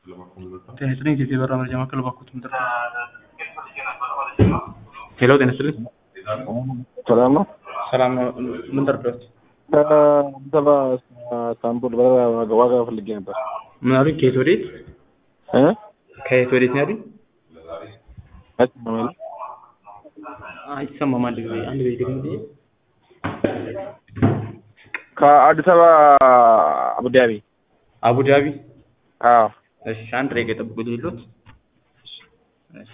ጤና ይስጥልኝ ኢትዮጵያ የበረራ መረጃ ማዕከል እባክዎት ምንድን ነው? ሄሎ ጤና ይስጥልኝ ሰላም ነው። ሰላም ነው ምን ልርዳዎት? ከአዲስ አበባ እስታንቡል በረራ ዋጋ ዋጋ ፈልጌ ነበር ምን አሉኝ ከየት ወዴት እ ከየት ወዴት ነው ያሉኝ? አይሰማም የለ? አይሰማም አንድ ጊዜ አንድ ጊዜ ደግሞ ከአዲስ አበባ አቡዳቢ አቡዳቢ አዎ እሺ አንድ ደቂቃ ይጠብቁልኝ የለዎት እሺ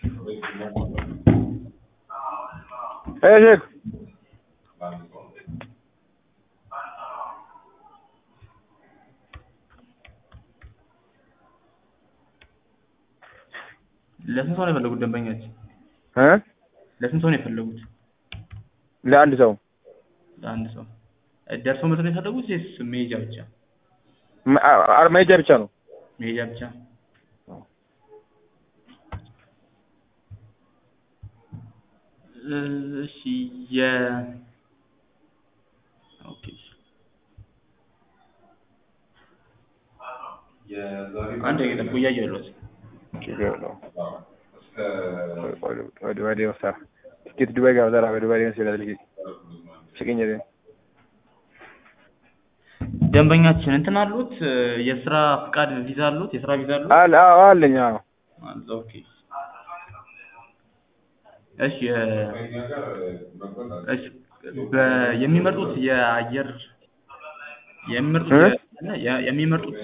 እ ሼክ ለስንት ሰው ነው የፈለጉት ደንበኛችን? እ ለስንት ሰው ነው የፈለጉት? ለአንድ ሰው ለአንድ ሰው ደርሶ መልስ ነው የፈለጉት ወይስ መሄጃ ብቻ? መ- አ- አ- መሄጃ ብቻ ነው። መሄጃ ብቻ እ እሺ የ ኦኬ አንድ ደቂቃ ይጠብቁ እያየሁ ያለሁት ችግር የለውም። ወደ ወደ መሳር ትኬት ዱባይ ጋር ዘራ ወደ ዱባይ መስለ ልጅ ሽቅኝ ደንበኛችን እንትን አሉት የስራ ፍቃድ ቪዛ አሉት የስራ ቪዛ አሉት አለ አዎ አለኝ አዎ አለ ኦኬ እሺ የ- እሺ በ- የሚመርጡት የአየር የሚመርጡት እ? የ- የ- የሚመርጡት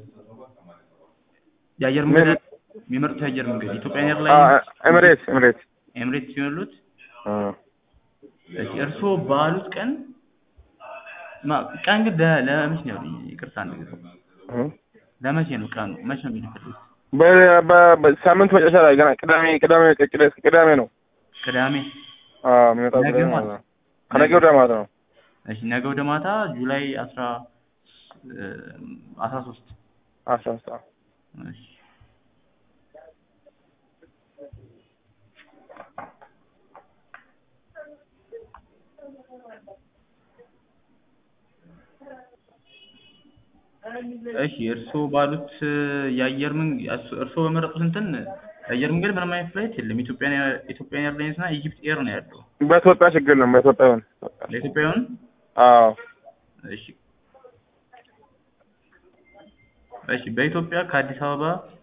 የአየር ምን? መንገድ የሚመርጡት የአየር መንገድ ኢትዮጵያን አ- ኤርላይንስ ኤምሬት ኤምሬት ኤምሬትስ ሲሆኑት አ እሺ እርስዎ ባሉት ቀን ማ- ቀን ግን ለ- ለመቼ ነው ያሉኝ? ይቅርታ አንድ ጊዜ እ? ለመቼ ነው ቀኑ መቼ ነው የሚልክልኝ በ- በ- በሳምንት መጨረሻ ላይ ገና ቅዳሜ ቅዳሜ ቅዳሜ ቅዳሜ ነው ቅዳሜ አዎ የሚመጣው ነገ ቅዳሜ ማለት ማለት ነው። ከነገ ወዲያ ማለት ነው። እሺ ነገ ወደ ማታ ጁላይ አስራ እ አስራ ሶስት አስራ አምስት አዎ እሺ እሺ እርስዎ ባሉት የአየር መንገድ እርስዎ በመረጡት እንትን የአየር መንገድ ምንም አይነት ፍላይት የለም። ኢትዮጵያን ኤር- ኢትዮጵያን ኤርላይንስ እና ኢጂፕት ኤር ነው ያለው። በኢትዮጵያ ችግር የለም በኢትዮጵያ ይሁን ለኢትዮጵያ ይሆን? አዎ እሺ እሺ በኢትዮጵያ ከአዲስ አበባ